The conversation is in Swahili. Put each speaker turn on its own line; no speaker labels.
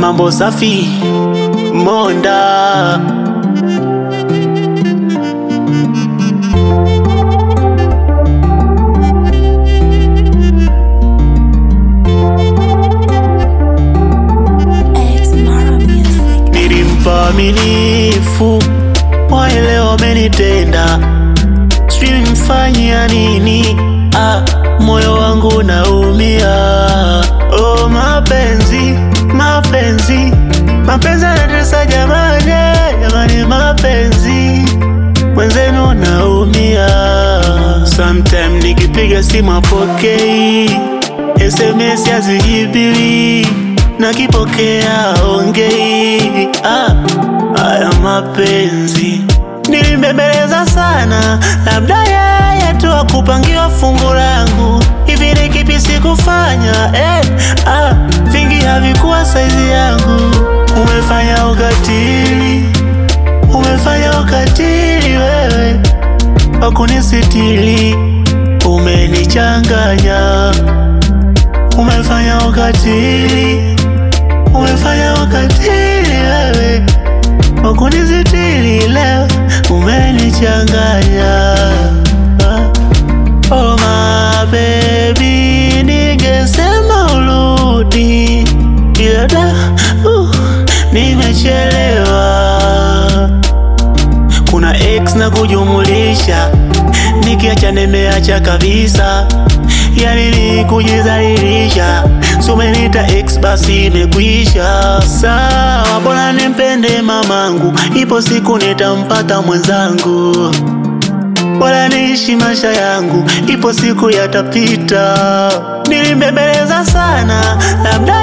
mambo safi Monda
X Mara Music.
nilimpa aminifu, waelewa wamenitenda, sijui nimfanyia nini. Ah, moyo wangu naumia. Oh, mapenzi mapenzi mapenzi yanatesa jamani, jamani, mapenzi mwenzenu naumia. Sometime nikipiga simu apokei, SMS hazijibiwi, nakipokea ongei. Ah, haya mapenzi nilimbembeleza sana, labda yeye tu akupangiwa fungu langu. Hivi ni kipi sikufanya? Eh, ah, vingi havikuwa saizi yangu. Umefanya ukatili, umefanya ukatili wewe wakunisitili, umenichanganya. Umefanya ukatili, umefanya ukatili wewe wakunisitili, leo umenichanganya. Oh my baby, ningesema urudi, ila da, uh, nimechelewa kuna x na kujumulisha, nikiacha nimeacha kabisa, yani ni kujizalilisha. Si umeniita x basi imekwisha. Sawa, bora nimpende mamangu, ipo siku nitampata mwenzangu. Bora niishi maisha yangu, ipo siku yatapita. Nilimbembeleza sana, labda